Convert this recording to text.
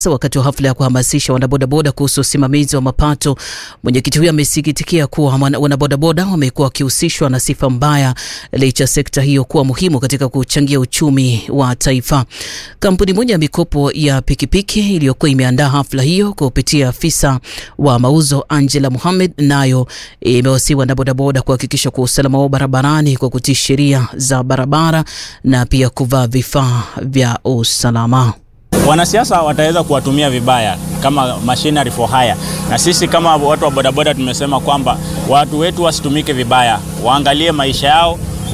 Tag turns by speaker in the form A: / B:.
A: Wakati wa hafla ya kuhamasisha wanabodaboda kuhusu usimamizi wa mapato, mwenyekiti huyo amesikitikia kuwa wanabodaboda wamekuwa wakihusishwa na sifa mbaya licha sekta hiyo kuwa muhimu katika kuchangia uchumi wa taifa. Kampuni moja ya mikopo ya pikipiki iliyokuwa imeandaa hafla hiyo kupitia afisa wa mauzo Angela Mohamed, nayo imewasihi wanabodaboda kuhakikisha kuwa usalama wao barabarani kwa kutii sheria za barabara na pia kuvaa vifaa vya usalama.
B: Wanasiasa wataweza kuwatumia vibaya kama machinery for hire, na sisi kama watu wa bodaboda tumesema kwamba watu wetu wasitumike vibaya, waangalie maisha yao